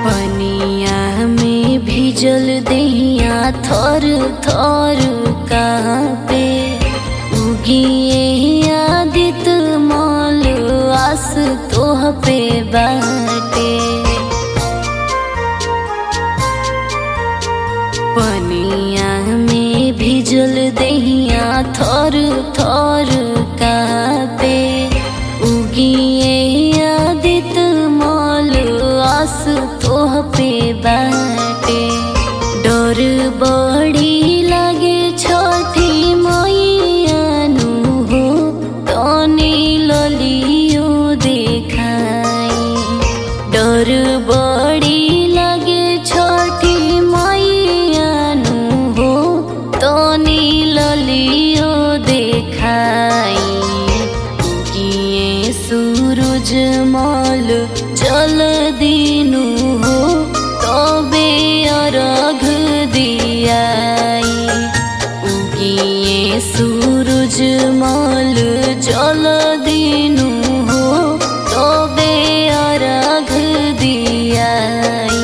पनिया में भिजल दहिया थर थर कहाँ पे उगिए आदित मल आस तोह पे बाटे पनिया में भिजल दहिया थर थर कहाँ पे उगिए आदित मल आस तोह पे बाटे डर बड़ी लागे छठी मैयानु हो तनी ललियो देखाई डर बड़ी लागे छठी मैयानु हो तनी ललियो देखाई किए सूरज मल जल दिनु हो तबे अरघ दियाई उगिए सूरज मल जल दिनु हो तबे अरघ दियाई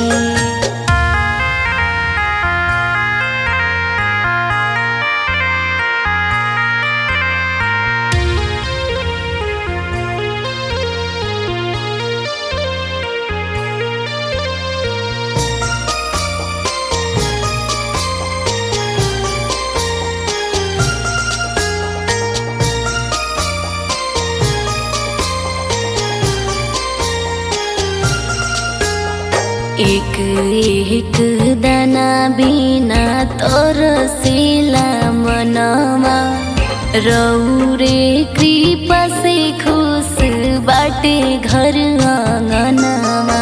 एक एक दाना बिना तोर सिला मनमा रौरे कृपा से खुश बाटे घर आंगनमा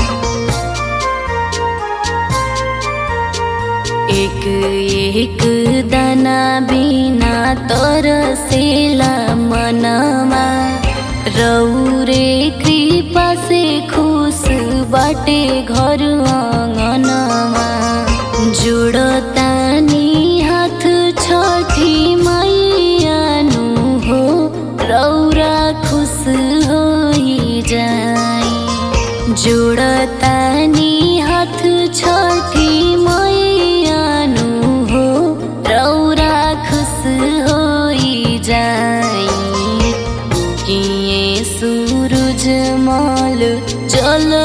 एक एक दाना बिना तोर सिला मनमा रौरे कृपा से खुश बाटे घर आंगनमा जुड़तानी हाथ छठी मैयानु हो रौरा खुश होई जाई जुड़तानी हाथ छठी मैयानु हो रौरा खुश होई जाई किए सूरज मल जल